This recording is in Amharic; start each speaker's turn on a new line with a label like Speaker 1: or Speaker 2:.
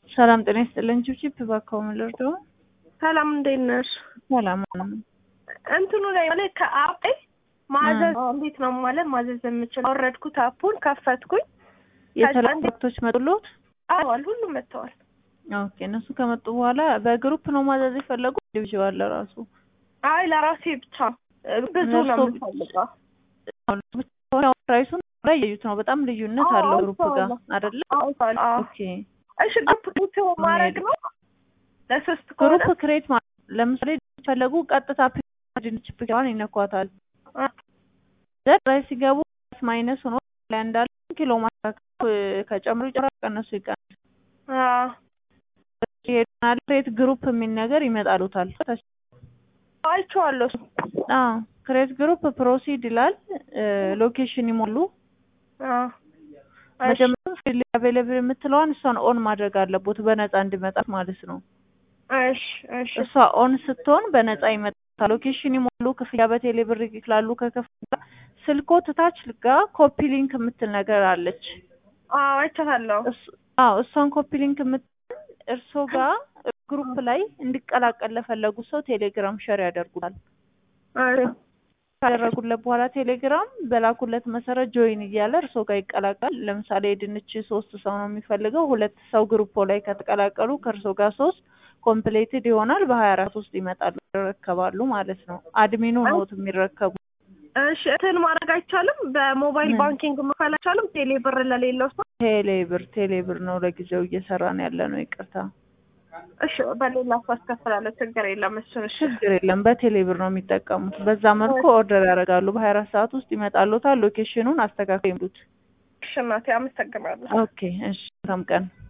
Speaker 1: ሰላም ጤና ይስጥልኝ። ቺፕ ባካው ምልርዶ
Speaker 2: ሰላም እንዴት ነሽ?
Speaker 1: ሰላም ነው።
Speaker 2: እንትኑ ላይ ማለት ከአፕ ላይ ማዘዝ እንዴት ነው ማለት ማዘዝ የምችል አወረድኩት፣ አፑን ከፈትኩኝ።
Speaker 1: የተለያዩ ወቅቶች መጡሎት?
Speaker 2: አዋል ሁሉም መጥተዋል።
Speaker 1: ኦኬ እነሱ ከመጡ በኋላ በግሩፕ ነው ማዘዝ የፈለጉ ኢንዲቪዥዋል ለራሱ?
Speaker 2: አይ ለራሴ ብቻ ብዙ ነው
Speaker 1: እነሱ-
Speaker 2: የምፈልገው።
Speaker 1: ፕራይሱን ላይ ያዩት ነው። በጣም ልዩነት
Speaker 2: አዎ፣
Speaker 1: አለው ግሩፕ ጋር
Speaker 2: አይቼዋለሁ።
Speaker 1: አይደለ?
Speaker 2: አዎ፣ አዎ።
Speaker 1: ኦኬ
Speaker 2: እሺ ግሩፕ ቡት ማድረግ ነው ለሶስት ከሆነ
Speaker 1: ግሩፕ ክሬት ማለት ለምሳሌ ፈለጉ ቀጥታ ድንች ፒካዋን ይነኳታል። ዘር ላይ ሲገቡ ማይነስ ሆኖ ላይ እንዳለ ኪሎ ማስተካከል ከጨምሩ ይጨምራል፣ ቀነሱ ይቀንሳል።
Speaker 2: አዎ።
Speaker 1: ይሄዳል ክሬት ግሩፕ የሚል ነገር ይመጣሉታል።
Speaker 2: አይቼዋለሁ እሱ።
Speaker 1: አዎ ክሬት ግሩፕ ፕሮሲድ ይላል። ሎኬሽን ይሞሉ።
Speaker 2: አዎ። እሺ፣
Speaker 1: መጀመሪያ ፍሪሊ አቬይለብል የምትለዋን እሷን ኦን ማድረግ አለቦት በነፃ እንዲመጣ ማለት ነው።
Speaker 2: እሺ፣ እሺ።
Speaker 1: እሷ ኦን ስትሆን በነፃ ይመጣል። ሎኬሽን ይሞሉ። ክፍያ በቴሌ ብር ይክላሉ። ከከፍያ ስልኮ ትታች ጋ ኮፒ ሊንክ የምትል ነገር አለች።
Speaker 2: አዎ አይቻታለሁ።
Speaker 1: እሱ- አዎ እሷን ኮፒ ሊንክ የምትል እርሶ ጋር ግሩፕ ላይ እንዲቀላቀል ለፈለጉ ሰው ቴሌግራም ሸር ያደርጉታል።
Speaker 2: እሺ፣
Speaker 1: ካደረጉለት በኋላ ቴሌግራም በላኩለት መሰረት ጆይን እያለ እርሶ ጋር ይቀላቀል። ለምሳሌ የድንች ሶስት ሰው ነው የሚፈልገው። ሁለት ሰው ግሩፖ ላይ ከተቀላቀሉ ከእርሶ ጋር ሶስት ኮምፕሌትድ ይሆናል። በሀያ አራት ውስጥ ይመጣሉ፣ ይረከባሉ ማለት ነው። አድሚኑ ኖት የሚረከቡ
Speaker 2: እሺ። እንትን ማድረግ አይቻልም? በሞባይል
Speaker 1: ምን?
Speaker 2: ባንኪንግ መክፈል አይቻልም? ቴሌ ብር ለሌለው ሰው?
Speaker 1: ቴሌብር ቴሌብር ነው ለጊዜው እየሰራን ያለ ነው። ይቅርታ
Speaker 2: እሺ፣ በሌላ ሰው አስከፍላለሁ። ችግር የለም። እሱን እሺ።
Speaker 1: ችግር የለም። በቴሌብር ነው የሚጠቀሙት። በዛ መልኩ ኦርደር ያደርጋሉ። በሀያ አራት ሰዓት ውስጥ ይመጣሉታል። ሎኬሽኑን አስተካክሉ ይሉት።
Speaker 2: እሺ እናቴ አመሰግናለሁ።
Speaker 1: ኦኬ እሺ፣ መልካም ቀን